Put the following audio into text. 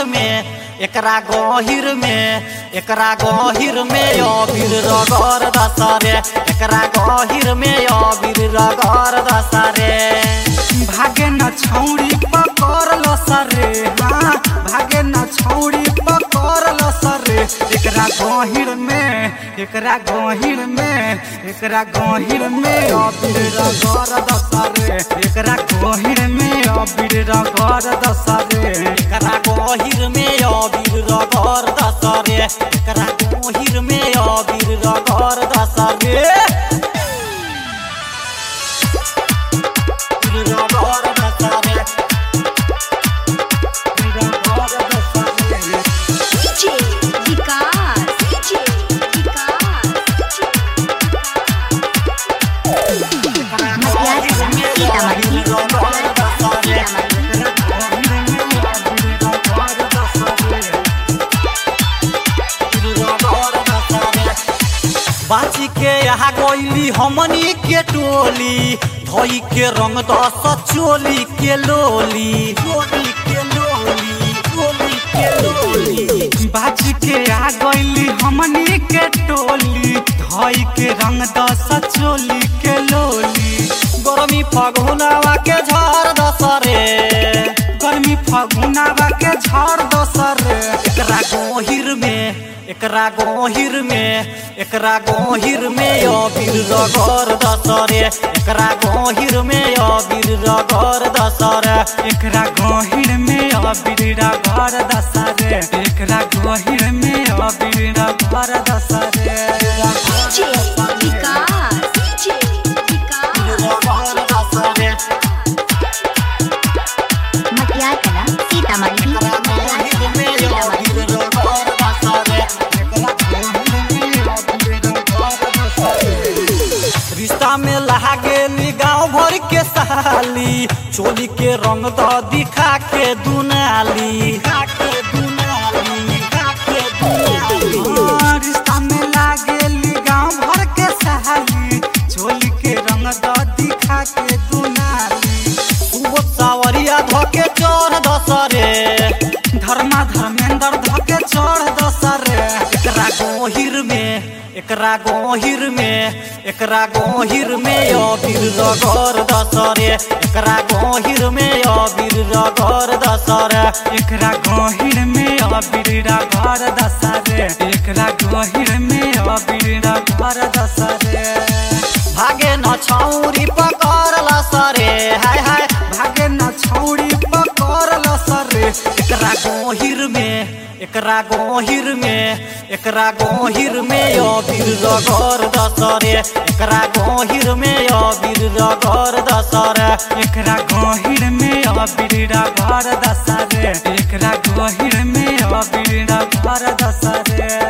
में एकरा गहिर में एकरा गहिर में अबीर रगर दसरे एकरा गहिर में अबीर रगर दसरे भागे न छौरी पकड़ लो सरे हाँ भागे न छौरी पकड़ लो सरे एकरा गहिर में एकरा गहिर में एकरा गहिर में अबीर रगर दसरे एकरा गहिर में अबीर रगर दसरे एकरा गहिर में अबीर रगर दसरे एकरा गहिर में अबीर रगर दसरे रगर दसरे रगर दसरे DJ विकास DJ विकास बाची के यहाँ गईली हमनी के टोली धोई के रंग दस चोली के लोली चोली के लोली चोली के लोली बाज के आ गईली हमनी के टोली धई के रंग दस चोली के लोली गरमी फगुनावा के झर दसरे गर्मी फगुनावा के झड़ दोसर एकरा गोहिर में एकरा गोहिर में एकरा गोहिर में अबीर रगर दसरे एकरा गोहिर में अबीर रगर दसरे एकरा गहिर में अबीरा घर दसरे एकरा गहिर में अबीरा घर दसरे DJ विकास DJ विकास रगर दसरे मटियार कला सीतामढ़ी एकरा गोहिर में अबीर रगर दसरे रिश्ता में लहा गेली गाँव भर के साली चोली के रंग द दिखा के दुनाली दिखा के दुनाली दिखा के दुनाली रिश्ता में लागेली गांव भर के सहाली चोली के रंग द दिखा के दुनाली खूब सावरिया धोके चोर दसरे धर्मा धर्मेंद्र धके चढ़ दसरे एकरा गोहिर में एकरा गोहिर में एकरा गोहिर में अबीर रगर दसरे एकरा गोहिर में अबीर रगर दसरे एकरा गहिर में अबीरा घर दसरे एकरा गहिर में अबीरा घर दसरे भागे न छौरी पकड़ लसरे हाय हाय भागे न छौरी पकड़ लसरे एकरा गोहिर में एकरा गोहिर में एकरा गोहिर में अबीर रगर दसरे एकरा गोहिर में अबीर रगर दसरे एकरा गहिर में अबीरा घर दसरे एकरा गहिर में अबीरा घर दसरे